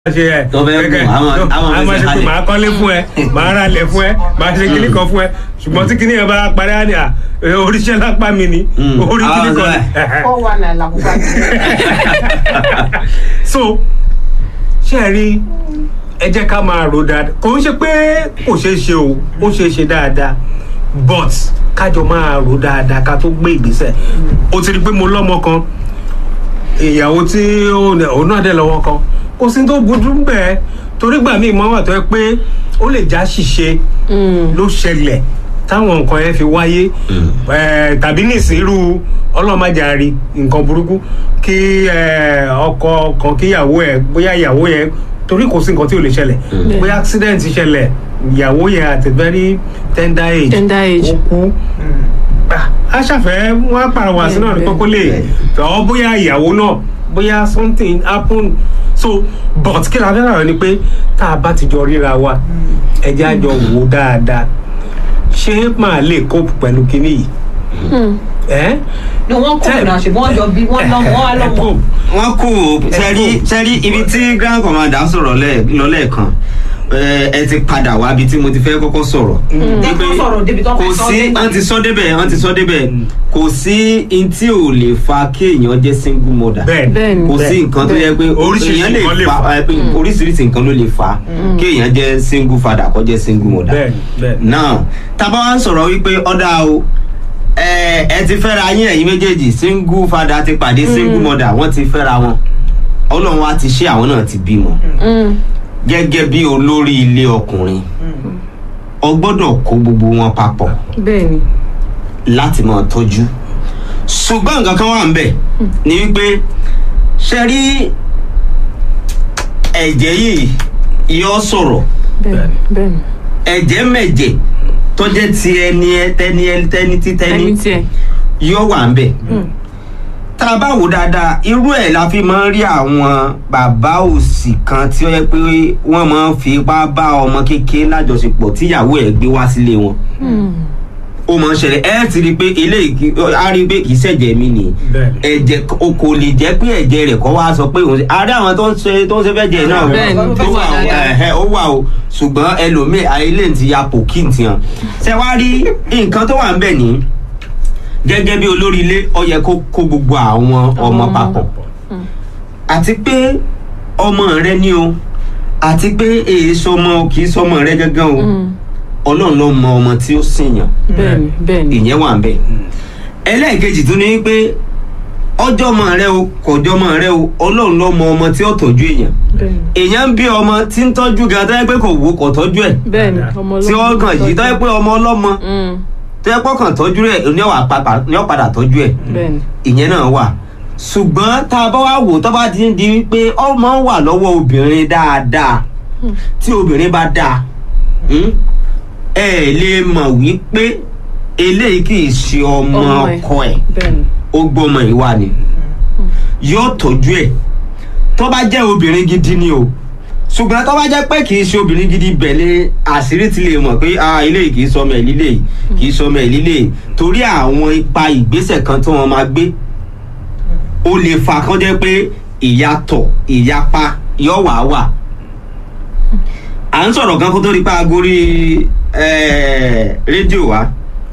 ṣe ẹ Tó fẹ́ gẹ́gẹ́ gùn, àwọn- àwọn àwọn fẹsẹ̀ ṣe pé halẹ̀. màá kọ́lé fún ẹ màá ra ilẹ̀ fún ẹ màá ṣe kíní kan fún ẹ ṣùgbọ́n tí kíní yẹn bá parí á ní à ẹ, oríṣẹ́ lápá mi ni Mm. orí kíní Àwọn kan ni sọ ó wà náà làkúkà so ṣe ẹ rí ẹ jẹ́ ká máa rò dáadáa kò ń ṣe pé kò ṣeé ṣe o ó ṣeé ṣe dáadáa but kájọ máa rò dáadáa ká tó gbé ìgbésẹ̀ o ti rí pé mo lọ́mọ kan ìyàwó tí ó ní- òun náà dẹ̀ lọ́wọ́ kan kò sí tó burú bẹ́ẹ̀ torí gbà míì mọ́ wà tó yẹ pé ó lè já ṣìṣe ló ṣẹlẹ̀ táwọn nǹkan yẹn fi wáyé Eh, tàbí nísìírú ọlọ́màjàre nǹkan burúkú kí eh, ọkọ kan kíyàwó ẹ̀ bóyá ìyàwó yẹn torí kò sí nǹkan tí ò lè ṣẹlẹ̀ bóyá accident ṣẹlẹ̀ ìyàwó yẹn at a very tender age Tender age. ó kú Ah, a ṣàfẹ́ wọ́n á pàrọwà sí náà ní kókó lè tọ́ bóyá ìyàwó náà bóyá something happen so but kí la fẹ́ rà ni pé tá a bá ti jọ ríra wa ẹ jẹ́ àjọ wò ó dáadáa ṣé màá lè cope pẹ̀lú kinní yìí ẹ́ ni wọ́n kó ìrìn àṣẹ wọ́n jọ bí wọ́n lọ́mọ wọ́n á lọ́mọ. wọ́n kú sẹ́rí sẹ́rí ibi tí grand commander sọ̀rọ̀ lẹ́- lọ lẹ́ẹ̀kan ẹ ẹ ti padà wá ibi tí mo ti fẹ́ kọ́kọ́ sọ̀rọ̀. Jẹ́ kó Wípé sọ̀rọ̀ débi tó kò fẹ́ sọ sí dé. wọ́n ti sọ débẹ̀ wọ́n ti sọ débẹ̀ kò sí n tí ò lè fa kéèyàn jẹ́ single mother bẹ́ẹ̀ Bẹ́ẹ̀ni. kò sí nǹkan tó yẹ pé Oríṣiríṣi èèyàn nǹkan lè fa fà. ẹ pé oríṣiríṣi nǹkan ló lè fà kéèyàn jẹ́ single father kó jẹ́ single mother bẹ́ẹ̀ bẹ́ẹ̀ now tábà wá ń sọ̀rọ̀ wípé ọ̀dà o ẹ ẹ ti fẹ́ra yín ẹ̀yin méjèèjì single father ti pàdé single mother wọ́n ti fẹ́ra wọn ọlọ́run wa ti ṣe àwọn náà ti bímọ gẹ́gẹ́ bí olórí ilé ọkùnrin ọ gbọ́dọ̀ kó gbogbo wọn papọ̀ bẹ́ẹ̀ni láti máa tọ́jú ṣùgbọ́n nǹkan kan wà ń bẹ̀ ni wípé ṣe rí ẹ̀jẹ̀ yìí yọ sọ̀rọ̀ bẹ́ẹ̀ni bẹ́ẹ̀ni ẹ̀jẹ̀ mẹ̀jẹ̀ tó jẹ́ ti ẹni ẹ tẹni ẹ tẹni tí tẹni ẹni tiẹ̀ yóò wà ń bẹ̀. tá a bá wò dáadáa irú ẹ̀ la fi máa ń rí àwọn bàbá òsì kan tí ó yẹ pé wọ́n máa ń fi ipá bá ọmọ kékeré lájọṣepọ̀ tíyàwó ẹ̀ gbé wá sílé wọn ó máa ń ṣẹlẹ̀ ẹ ti rí i pé eléyìí kì- á rí i pé kì í ṣẹ̀jẹ̀ mi nìyí Bẹ́ẹ̀ni. ẹ̀jẹ̀ o kò lè jẹ́ pé ẹ̀jẹ̀ rẹ̀ kọ́ wá sọ pé òun ṣe àárẹ̀ àwọn tó ń ṣe tó ń ṣe fẹ́ jẹ náà Bẹ́ẹ̀ni, ó tó wà wà o, dáadáa. ẹ̀hẹ́, ó wà o ṣùgbọ́n ẹlòmíì ayélé ti ya pòkì ti hàn ṣe wá rí nǹkan tó wà ń bẹ̀ ní gẹ́gẹ́ bí olórí ilé ó yẹ kó kó gbogbo àwọn ọmọ Ọmọ. papọ̀ àti pé ọmọ rẹ ni o àti pé èyí sọmọ kì í sọmọ rẹ gángan o ọlọ́run ló mọ ọmọ tí ó sìn yàn bẹ́ẹ̀ni bẹ́ẹ̀ni ìyẹn wà ń bẹ ẹlẹ́ẹ̀kejì tún ní pé ọjọ́ ọmọ rẹ o kọjọ́ ọmọ rẹ o ọlọ́run ló mọ ọmọ tí ó tọ́jú èèyàn bẹ́ẹ̀ni èèyàn ń bí ọmọ tí ń tọ́jú gan tó yẹ pé kò wò kò tọ́jú ẹ̀ bẹ́ẹ̀ni ọmọ tí ó kàn yìí tó yẹ pé ọmọ ọlọ́mọ Mm, tó yẹ pé kàn tọ́jú rẹ̀ ní ọ̀wà pàpà ní ọ̀padà tọ́jú ẹ̀ bẹ́ẹ̀ni ìyẹn náà wà ṣùgbọ́n tá a bá wá wò tó bá ti ń di wípé ọmọ wà lọ́wọ́ obìnrin dáadáa tí obìnrin bá dáa hmm, ẹ lè mọ̀ wípé eléyìí kì í ṣe ọmọ Ọmọ ẹ̀. ọkọ ẹ̀ bẹ́ẹ̀ni ó gbọ́mọ ìwà ni yóò tọ́jú ẹ̀ tó bá jẹ́ obìnrin gidi ni o ṣùgbọ́n tó bá jẹ́ pé kì í ṣe obìnrin gidi bẹ̀lẹ̀ àṣírí ti lè mọ̀ pé ah eléyìí kì í sọmọ ẹ̀ lílé yìí kì í sọmọ ẹ̀ lílé yìí torí àwọn ipa ìgbésẹ̀ kan tí wọ́n máa gbé ó lè fa kán jẹ́ pé ìyàtọ̀ ìyapa yóò wà wà à ń sọ̀rọ̀ kan kó tó rí pa agorí rédíò wa